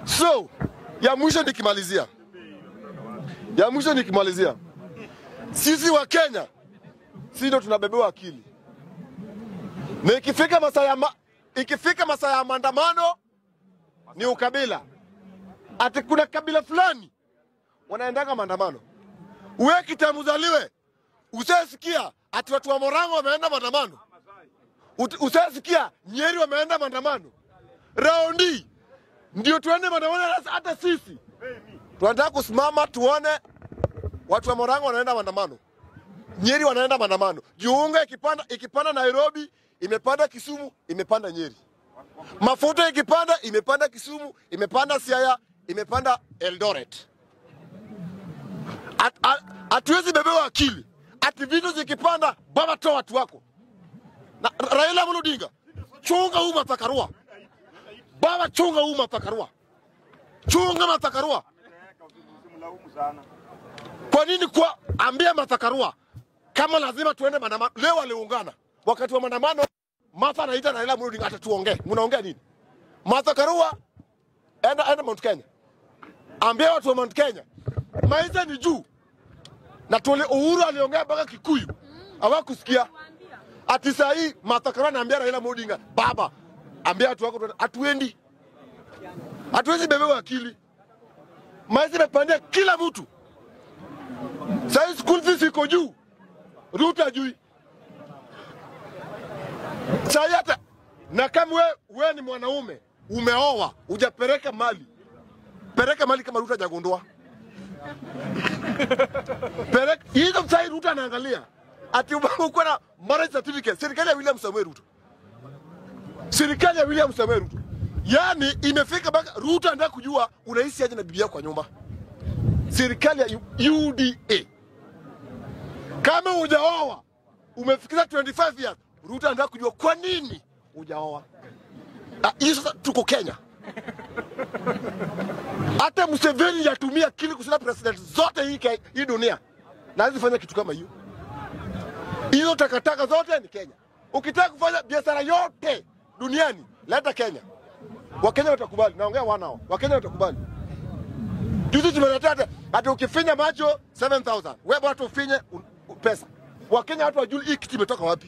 So ya mwisho nikimalizia, ya mwisho nikimalizia, sisi wa Kenya sisi ndo tunabebewa akili, na ikifika masaa ya ma, ikifika masaa ya maandamano ni ukabila, ati kuna kabila fulani wanaendanga maandamano. Uwe kitamuzaliwe usasikia ati watu wa Morango wameenda maandamano, Ut- usasikia Nyeri wameenda maandamano. Raundi ndio tuende maandamano, hata- hata sisi tunataka kusimama tuone watu wa Morango wanaenda maandamano, Nyeri wanaenda maandamano. Jiunga ikipanda, ikipanda Nairobi imepanda Kisumu, imepanda Nyeri. Mafuta ikipanda imepanda Kisumu, imepanda Siaya, imepanda Eldoret. At- at- Hatuwezi bebewa akili ati vitu zikipanda, baba toa watu wako. Na Raila Amolo Odinga, chunga huu matakarua baba, chunga huu matakarua, chunga matakarua. Kwa nini kwa ambia matakarua kama lazima tuende maandamano? Leo waliungana wakati wa maandamano. Martha anaita Raila Amolo Odinga, ata tuongee. Mnaongea nini? Martha Karua, enda enda Mount Kenya, ambia watu wa Mount Kenya maisha ni juu, na tuli Uhuru aliongea mpaka Kikuyu hawakusikia. Ati saa hii Martha Karua anaambia Raila Amolo Odinga, baba, ambia watu wako tuende." hatuendi, hatuwezi bebewa akili. Maisha imepandia kila mtu. Saa hii school fees iko juu, Ruto ajui. Saa hii hata na kama we, we ni mwanaume umeoa hujapeleka mali, peleka mali kama Ruto hajagundua. Peleka hizo. Saa hii Ruto anaangalia ati uko na marriage certificate, serikali ya William Samoei Ruto, serikali ya William Samoei Ruto. Yani imefika mpaka Ruto anataka kujua unaishi aje na bibi yako kwa nyumba. Serikali ya U- UDA kama hujaoa umefikisha 25 years, Ruto anataka kujua kwa nini hujaoa. Ah, Hii sasa tuko Kenya. Hata Museveni yatumia akili kushinda president zote hii, ke- hii dunia na hawezi fanya kitu kama hiyo. Hizo takataka zote ni Kenya. Ukitaka kufanya biashara yote duniani leta Kenya, Wakenya watakubali. Naongea wanao, Wakenya watakubali. Juzi tumeletea hata hata ukifinya macho 7000 wewe watu ufinye un- un- pesa. Wakenya watu wajui hii kitu imetoka wapi.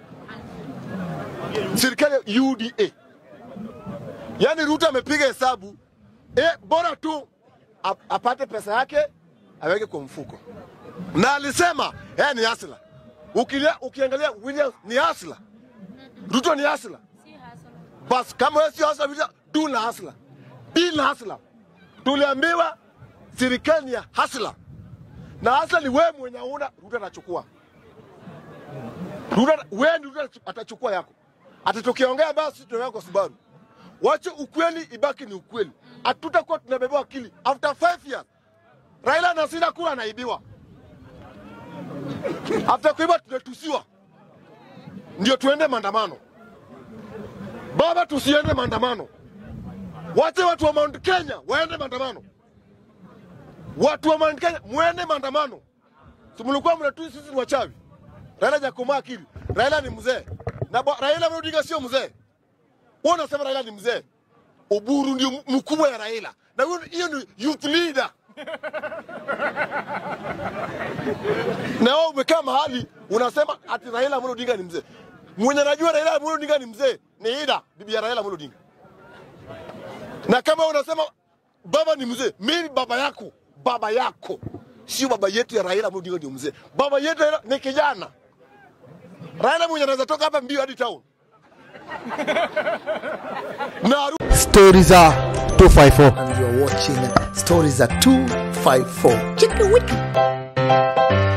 Serikali ya UDA, yaani Ruto amepiga hesabu eh, bora tu ap- apate pesa yake aweke kwa mfuko, na alisema eh, ni hasla. Ukilia, ukiangalia William ni hasla, Ruto ni hasla. Bas kama wewe sio hasla, William du na hasla, di na hasla. Tuliambiwa serikali ya hasla na hasla ni wewe mwenye una Ruto atachukua Ruto, wewe ndio Ruto atachukua yako. Ati tukiongea basi tunaongea kwa Subaru. Wache ukweli ibaki ni ukweli. Hatutakuwa tunabebewa akili. After five years Raila anashinda kura anaibiwa. After kuiba tunatusiwa. Ndio tuende maandamano. Baba, tusiende maandamano. Wache watu wa Mount Kenya waende maandamano. Watu wa Mount Kenya muende maandamano. Si mlikuwa mnatusi sisi ni wachawi. Raila hajakomaa akili. Raila ni mzee. Na ba- Raila Amolo Odinga sio mzee. Wewe unasema Raila ni mzee. Oburu ndio m- mkubwa ya Raila. Na huyo- hiyo ni youth leader. na wewe umekaa mahali unasema ati Raila Amolo Odinga ni mzee. Mwenye anajua Raila Amolo Odinga ni mzee ni Ida, bibi ya Raila Amolo Odinga. Na kama unasema baba ni mzee, mimi baba yako, baba yako sio baba yetu ya Raila Amolo Odinga ndio mzee. Baba yetu Raila ni kijana. Raila mwenye anaweza toka hapa mbio hadi town. Na aru- Stories are 254. and you're watching Stories at 254. Chicka wicka.